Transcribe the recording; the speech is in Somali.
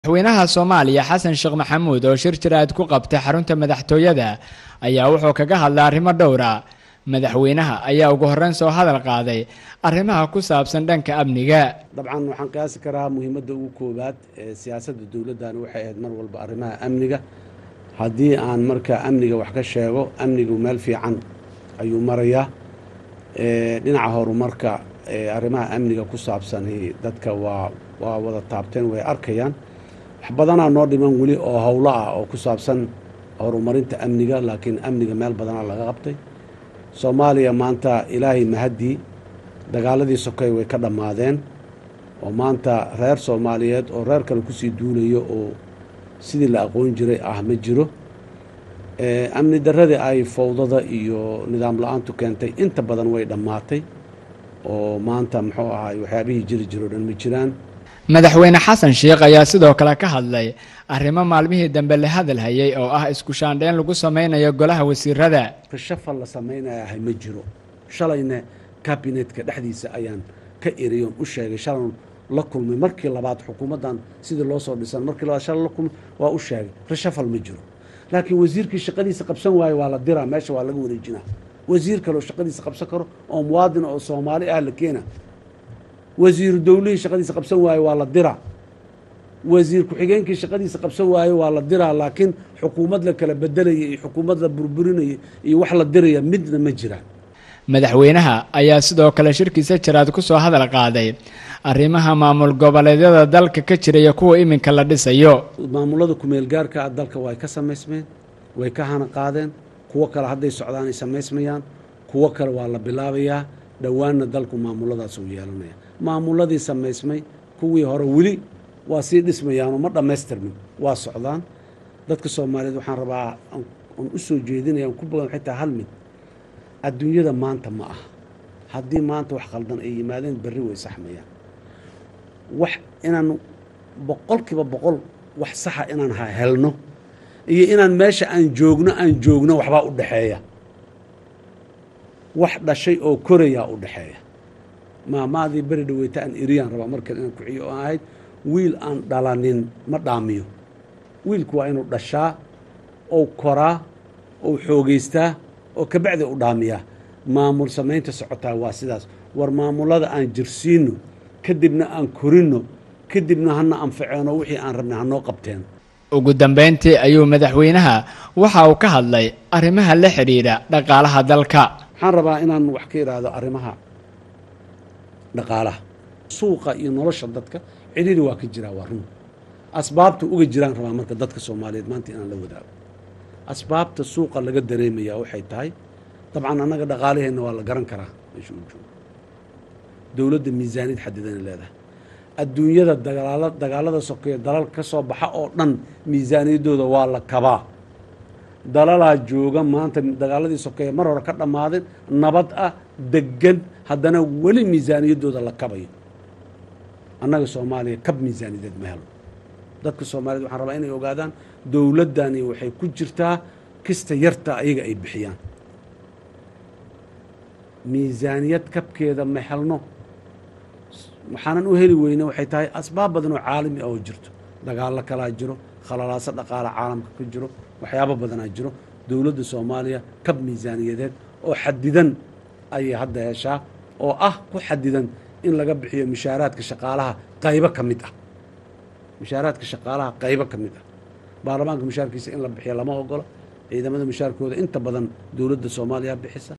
madaxweynaha soomaaliya xasan sheekh maxamuud oo shir jiraad ku qabtay xarunta madaxtooyada ayaa wuxuu kaga hadlay arrimo dhowra madaxweynaha ayaa ugu horreyn soo hadal qaaday arrimaha ku saabsan dhanka amniga dabcan waxaan qiyaasi karaa muhiimadda ugu koowaad ee siyaasadda dowladdan waxay ahayd mar walba arrimaha amniga haddii aan marka amniga wax ka sheego amnigu meel fiican ayuu marayaa dhinaca horumarka arrimaha amniga ku saabsan dadka waa waa wada taabteen way arkayaan wax badanaa noo dhiman weli oo howlo ah oo ku saabsan horumarinta amniga laakiin amniga meel badanaa laga qabtay soomaaliya maanta ilaahay mahaddii dagaaladii sokay way ka dhammaadeen oo maanta reer soomaaliyeed oo reer kale kusii duulayo oo sidii la aqoon jiray ah ma jiro amni darradii ay fowdada iyo nidaam la-aantu keentay inta badan way dhammaatay oo maanta muxuu ahaay waxyaabihii jiri jiro dhan ma jiraan madaxweyne xasan sheekh ayaa sidoo kale ka hadlay arrimo maalmihii dambe la hadal hayay oo ah isku shaandheyn lagu samaynayo golaha wasiirada rashafal la samaynayahay ma jiro shalayna kabinetka dhexdiisa ayaan ka eriyoon u sheegay shalan la kulmay markii labaad xukuumaddan sidii loo soo dhisan markii labaad shalay la kulmay waa u sheegay rashafal ma jiro laakiin wasiirkii shaqadiisa qabsan waayo waa la diraa meesha waa laga wareejinaa wasiir kaleo shaqadiisa qabsan karo oo muwaadin oo soomaali ah la keena wasiiru dowlihii shaqadiisa qabsan waayo waa la diraa wasiir ku-xigeenkii shaqadiisa qabsan waayo waa la diraa laakiin xukuumad la kala bedelaya iyo xukuumad la burburinaya iyo wax la diraya midna ma jiraan madaxweynaha ayaa sidoo kale shirkiisa jiraad ku soo hadal qaaday arrimaha maamul goboleedyada dalka ka jiraya kuwa iminka la dhisayo maamulada kumeel gaarka ah dalka way ka samaysmeen way ka hana qaadeen kuwo kale hadday socdaan ay samaysmayaan kuwo kale waa la bilaabayaa dhowaanna dalku maamuladaas uu yeelanaya maamuladii samaysmay kuwii hore weli waa sii dhismayaanoo ma dhammaystirmin waa socdaan dadka soomaaliyeed waxaan rabaa aan u soo jeedinaya aan ku bogan xitaa hal mid adduunyada maanta ma aha haddii maanta wax khaldan ay yimaadeen berri way saxmayaan wax inaan boqolkiiba boqol wax saxa inaan helno iyo inaan meesha aan joogno aan joogno waxbaa u dhexeeya wax dhashay oo korayaa u dhexeeya maamaadii beri dhaweyta aan eriyaan rabaa markan inaan kuciyo oo ahayd wiil aan dhalanin ma dhaamiyo wiilku waa inuu dhashaa ou koraa ou xoogeystaa oo kabacdi u dhaamiyaa maamul samaynta socotaa waa sidaas war maamulada aan jirsiino kadibna aan korinno kadibna hana anfaceeno wixii aan rabnay hanoo qabteen ugu dambayntii ayuu madaxweynaha waxa uu ka hadlay arrimaha la xidhiidha dhaqaalaha dalka waxaan rabaa inaan wax ka idhaahdo arrimaha dhaqaalaha suuqa iyo nolosha dadka cidhiri waa ka jiraa waa run asbaabta uga jiraan rabaa marka dadka soomaaliyeed maanta inaan la wadaago asbaabta suuqa laga dareemayaa waxay tahay dabcan annaga dhaqaalaheenna waa la garan karaa meesha uu joogo dowladda miisaaniyad xadidanay leedahay adduunyada dagaala dagaalada sokeeye dalal ka soo baxa oo dhan miisaaniyaddooda waa la kabaa dalalaa jooga maanta dagaaladii sokeeye mar hore ka dhammaadeen nabad ah deggan haddana weli miisaaniyaddooda la kabayo annaga soomaaliya kab miisaaniyadeed ma helo dadka soomaaliyed waxaan rabaa inay ogaadaan dowladdani waxay ku jirtaa kista yarta ayaga ay bixiyaan miisaaniyad kabkeeda ma helno waxaanan u heli weyne waxay tahay asbaab badan oo caalami ah oo jirto dagaallo kalaa jiro khalalaaso dhaqaala caalamka ka jiro waxyaabo badanaa jiro dowladda soomaaliya kab miisaaniyadeed oo xadidan ayay hadda heshaa oo ah ku xadidan in laga bixiyo mushaaraadka shaqaalaha qaybo ka mid ah mushaaraadka shaqaalaha qaybo ka mid ah baarlamaanka mushaarkiisa in la bixiyo lama ogola ciidamada mushaarkooda inta badan dowladda soomaaliya bixisa